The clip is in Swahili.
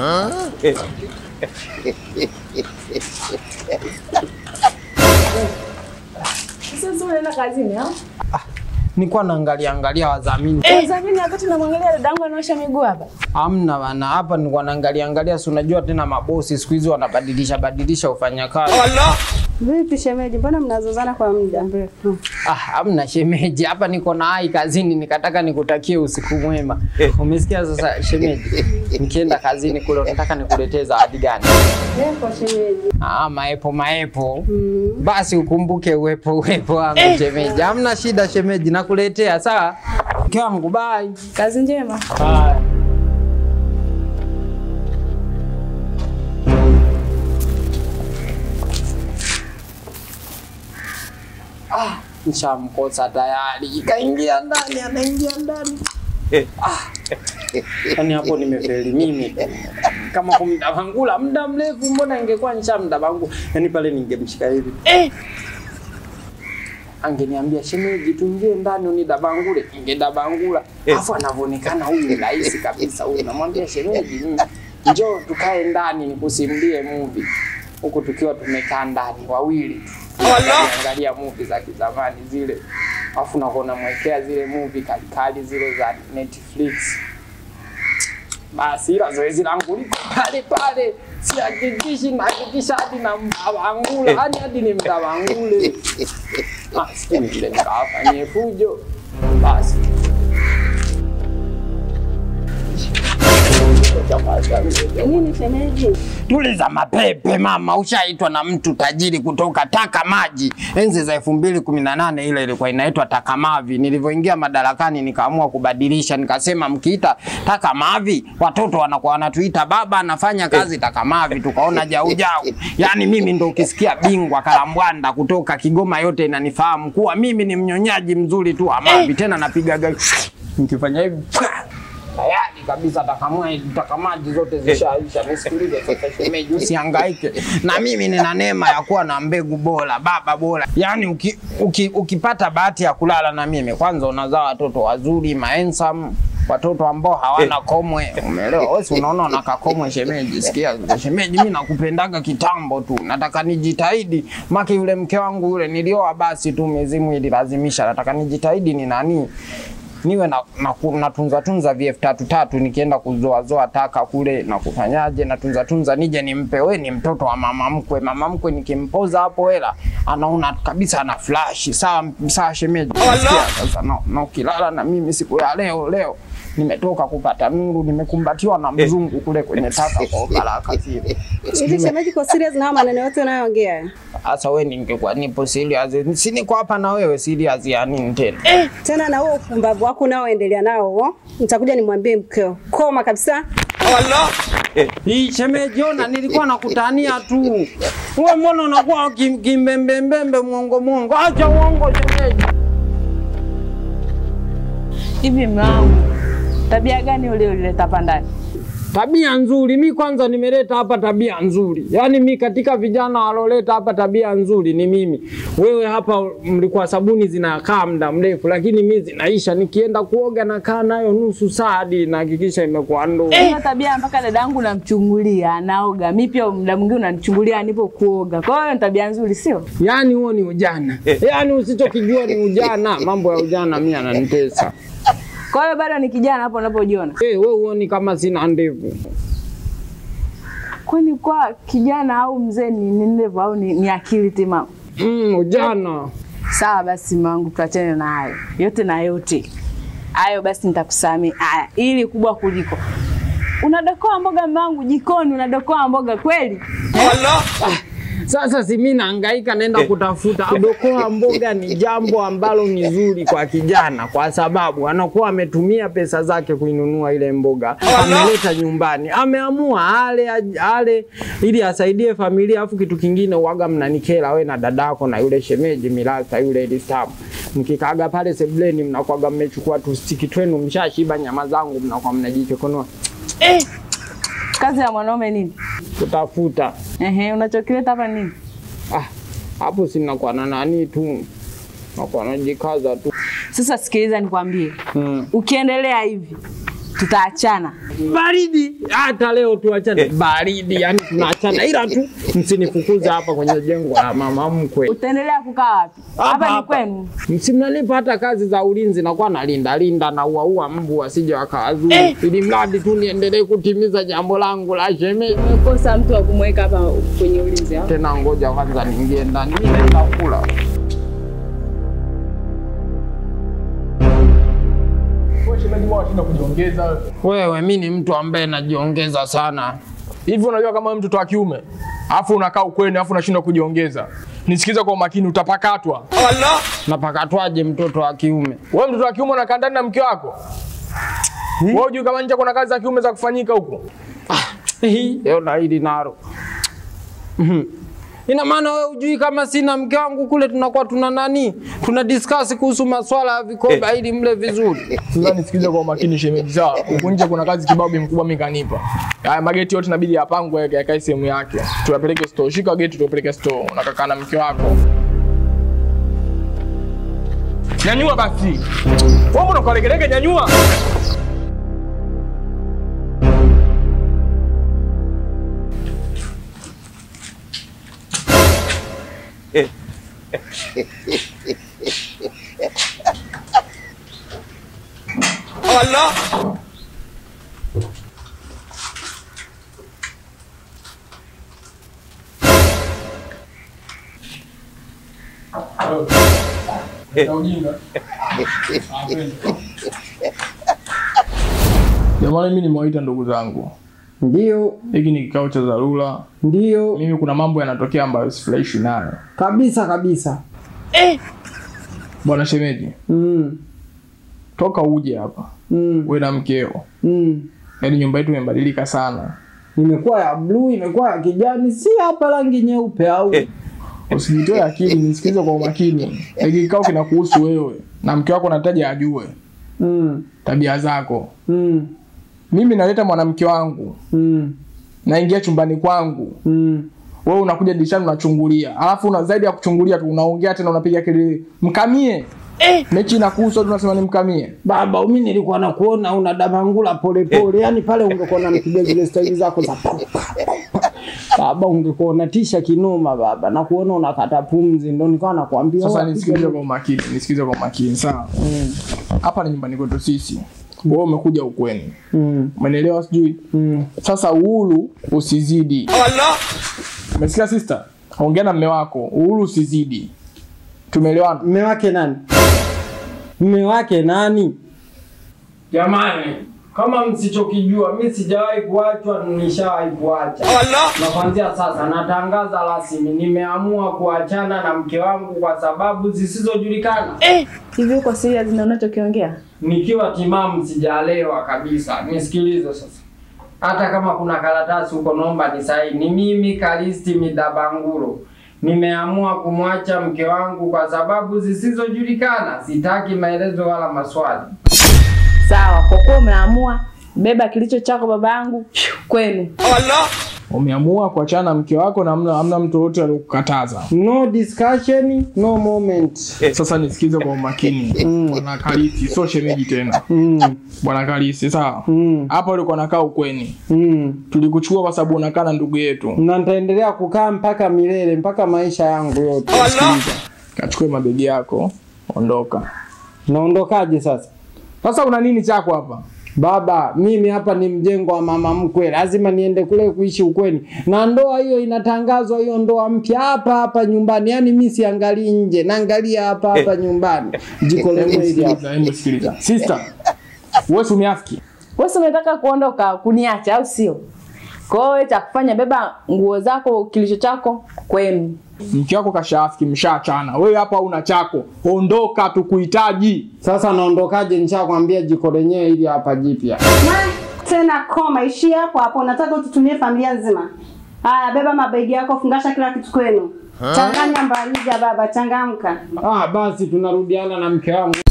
Sasa unaenda kazini au? Nilikuwa naangalia angalia wadhamini. Zamini wakati unamwangalia dadangu anaosha miguu hapa. Hamna bana, hapa nilikuwa naangalia angalia, si unajua tena mabosi siku hizi wanabadilisha badilisha ufanyakazi. Vipi shemeji, mbona mnazozana kwa muda mrefu? Ah, hamna shemeji, hapa niko na hai kazini, nikataka nikutakie usiku mwema. Umesikia sasa shemeji? Nikienda kazini kule, nataka nikuletee zawadi gani? Lepo shemeji. Ah, maepo maepo. Basi ukumbuke uwepo uwepo wangu shemeji. Hamna shida shemeji, nakuletea sawa. Mke wangu bye. Kazi njema. Bye. Ah, nishamkosa tayari. Kaingia ndani, anaingia ndani. Ah. Yaani hapo nimefeli mimi. Kama kumdabangula muda mrefu, mbona ingekuwa nishamdabangu. Yaani pale ningemshika hivi. Angeniambia shemeji, tuingie ndani unidabangule, ingedabangula. Alafu anavyoonekana huyu ni rahisi kabisa huyu. Namwambia shemeji, mm, njoo tukae ndani nikusimulie movie. Huku tukiwa tumekaa ndani wawili tu. Angalia movie za kizamani zile. Alafu nakuwa namwekea zile movie kalikali zile za Netflix. Basi ila zoezi langu liko pale pale, sihakikishi, nahakikisha hadi na mdabangula, hadi hadi ni mdabangule. Maskini vile nikawafanyie fujo. Basi Nini shemeji? tuliza mapepe mama, ushaitwa na mtu tajiri kutoka Taka Maji. Enzi za elfu mbili kumi na nane ile ilikuwa inaitwa Taka Mavi. Nilivyoingia madarakani nikaamua kubadilisha, nikasema mkiita Taka Mavi watoto wanakuwa wanatuita baba anafanya kazi Taka Mavi, tukaona jau jau. Yani mimi ndo ukisikia bingwa Kalambwanda kutoka Kigoma yote inanifahamu kuwa mimi ni mnyonyaji mzuri tu wa mavi, tena napigaga nikifanya hivi tayari kabisa takamua takamaji zote zishaisha. Nisikilize sasa shemeji, usihangaike na mimi nina neema ya kuwa na mbegu bora, baba bora. Yani uki, uki, ukipata bahati ya kulala na mimi, kwanza unazaa watoto wazuri mahensam watoto ambao hawana komwe, umeelewa? Wewe si unaona una kakomwe shemeji. Sikia shemeji, mimi nakupendaga kitambo tu, nataka nijitahidi, maki yule mke wangu yule nilioa, basi tu mizimu ililazimisha, nataka nijitahidi ni nani niwe na, na, natunza tunza vf tatu tatu nikienda kuzoa zoa taka kule na kufanyaje natunza tunza nije nimpe we ni mtoto wa mama mkwe mama mkwe nikimpoza hapo hela anaona kabisa ana flash sawa sawa shemeji Sikia sasa na, na ukilala na mimi siku ya leo leo nimetoka kupata nuru nimekumbatiwa na mzungu kule kwenye taka kwa baraka zile Hivi shemeji, kwa serious na haya maneno yote unayoongea? sasa we ningekuwa nipo serious si niko hapa na wewe serious ya nini tena Tena na huo upumbavu wako unaoendelea nao, huo, nitakuja nimwambie mkeo. Koma kabisa. Hii shemeji, ona nilikuwa nakutania tu. Wewe mbona unakuwa kim- kimbembembembe mwongo mwongo? Acha uongo shemeji. Hivi mlangu. Tabia gani ule ulileta hapa ndani? Tabia nzuri, mi kwanza nimeleta hapa tabia nzuri. Yaani mi katika vijana waloleta hapa tabia nzuri ni mimi. Wewe hapa mlikuwa sabuni zinakaa muda mrefu, lakini mi zinaisha. Nikienda kuoga nakaa nayo nusu saa hadi nahakikisha imekuwa ndoo. Hiyo tabia mpaka dadangu namchungulia anaoga. Mimi pia muda mwingine unanichungulia nipo kuoga. Kwa hiyo ni tabia nzuri sio? Yaani huo ni ujana. Yaani usichokijua ni ujana. Mambo ya ujana mi ananitesa. Kwa hiyo bado ni kijana hapo unapojiona. Eh, wewe huoni kama sina ndevu? Kwani kwa kijana au mzee ni ni ndevu au ni, ni akili timamu? Mm, ujana. Sawa basi mangu, tuachane na hayo yote na yote hayo, basi nitakusamea. Haya, ili kubwa kuliko unadokoa mboga mangu jikoni, unadokoa mboga kweli? Sasa si mimi nahangaika naenda kutafuta. Kudokoa mboga ni jambo ambalo ni zuri kwa kijana, kwa sababu anakuwa ametumia pesa zake kuinunua ile mboga, ameleta nyumbani, ameamua ale ale ili asaidie familia. Afu kitu kingine uwaga mnanikela we na dadako na yule shemeji Milasa yule Elistamu, mkikaaga pale sebuleni, mnakuwaga mmechukua tustiki twenu, mshashiba nyama zangu, mnakuwa mnajichokonoa Kazi ya mwanaume nini? kutafuta. Ehe, unachokileta hapa nini? Ah, hapo sinakuwa na nani tu, nakuwa najikaza tu Sasa sikiliza nikwambie, mm. ukiendelea hivi tutaachana. baridi. Hata leo tuachane baridi, yani tunaachana, ila tu msinifukuze hapa kwenye jengo la mama mkwe. Utaendelea kukaa wapi? Hapa ni hapa. kwenu. Msimnanipa hata kazi za ulinzi, nakuwa nalinda linda na uaua mbu wasije wakawazuru, ili mradi tu niendelee kutimiza jambo langu la shemeji. Umekosa mtu wa kumweka hapa kwenye ulinzi au? Tena ngoja kwanza niingie ndani, mimi naenda kula. Wewe shemeji mbona unashinda kujiongeza wewe? Wewe, mi ni mtu ambaye najiongeza sana. Hivi unajua kama wewe mtoto wa kiume alafu unakaa ukweni alafu unashindwa kujiongeza. Nisikize kwa umakini utapakatwa. Napakatwaje mtoto wa kiume? Wewe mtoto wa kiume unakaa ndani na mke wako? Wewe hujui kama nje kuna kazi za kiume za kufanyika huko? Leo na hili nalo. Mhm. Ina maana wewe hujui kama sina mke wangu kule tunakuwa tuna nani? Tuna discuss kuhusu masuala ya vikoba ili mle vizuri. Sasa nisikize kwa umakini shemeji, sawa? Huko nje kuna kazi kibao bi mkubwa mimi kanipa. Haya mageti yote inabidi yapangwe yake yakae sehemu yake. Tuyapeleke store. Shika geti tupeleke store. Unakaa na mke wako. Nyanyua basi. Wewe mbona ukalegelege nyanyua? Na ujinga. Jamani, mimi nimewaita ndugu zangu. Ndio, Hiki ni kikao cha dharura. ndio Mimi kuna mambo yanatokea ambayo sifurahishi nayo. kabisa kabisa. Bwana shemeji, Mm, toka uje hapa mm, wewe na mkeo. mm. Yaani nyumba yetu imebadilika sana. Imekuwa ya bluu, imekuwa ya kijani, si hapa rangi nyeupe au? Usijitoe akili, nisikilize kwa umakini. Hiki kikao kinakuhusu wewe na mke wako, nataja ajue Mm, tabia zako. mm, Mimi naleta mwanamke wangu, mm, naingia chumbani kwangu, mm. wewe unakuja dirishani unachungulia, alafu una zaidi ya kuchungulia tu unaongea tena, unapiga kelele, mkamie. Mechi inakuhusu, watu unasema ni mkamie. Baba, mimi nilikuwa nakuona una damangula polepole, yani pale ungekuwa unanipiga zile staili zako za pa, pa, pa, pa. Baba, ungekuwa unatisha kinoma baba, na kuona unakata pumzi, ndo nikawa nakwambia Sasa wewe nisikilize piga- kwa umakini, nisikilize kwa umakini, sawa? Mm, Hapa ni nyumbani kwetu sisi, wewe umekuja ukweni, mm, umenielewa? Sijui mm. sasa, uhuru usizidi. Umesikia sister? Ongea na mme wako, uhuru usizidi. Tumeelewana? Mme wake nani? Mme wake nani? Jamani, kama msichokijua, mi sijawahi kuachwa, nishawahi kuacha. Na kuanzia sasa natangaza rasmi, nimeamua kuachana na mke wangu kwa sababu zisizojulikana. Hivi uko serious na unachokiongea? Nikiwa timamu, sijalewa kabisa. Nisikilize sasa, hata kama kuna karatasi huko, naomba nisaini. Mimi Kalisti Midabanguro nimeamua kumwacha mke wangu kwa sababu zisizojulikana. Sitaki maelezo wala maswali. Sawa, kwa kuwa umeamua, beba kilicho chako baba yangu kwenu. Umeamua kuachana na mke wako na hamna hamna mtu yote aliyokukataza. No discussion, no moment. Sasa nisikize kwa umakini. Bwana Kalisi, sio shemeji tena. Mm, Bwana Kalisi, sawa? mm, Hapa ulikuwa unakaa ukweni. mm. Tulikuchukua kwa sababu unakaa na ndugu yetu. Na nitaendelea kukaa mpaka milele, mpaka maisha yangu yote. Sikiliza. Kachukue mabegi yako, ondoka. Naondokaje sasa? Sasa una nini chako hapa? Baba, mimi hapa ni mjengo wa mama mkwe, lazima niende kule kuishi ukweni, na ndoa hiyo inatangazwa, hiyo ndoa mpya hapa hapa nyumbani. Yani mi siangalii nje, naangalia hapa hapa nyumbani. Jiko lenyewe hili hapa. Sikiliza, hebu sikiliza. Sister, wewe si umeafiki? Wewe si unataka kuondoka kuniacha au sio? Kwa hiyo wewe cha kufanya, beba nguo zako, kilicho chako kwenu. Mke wako kashaafiki, mshaachana. Wewe hapa una chako. Ondoka, tukuhitaji. Sasa naondokaje? Nishakwambia jiko lenyewe hili hapa jipya. Ma, tena koma, ishia hapo hapo. Nataka ututumie familia nzima. Haya, beba mabegi yako, fungasha kila kitu kwenu. Changanya mbarija baba, changamka. Ah, basi tunarudiana na mke wangu.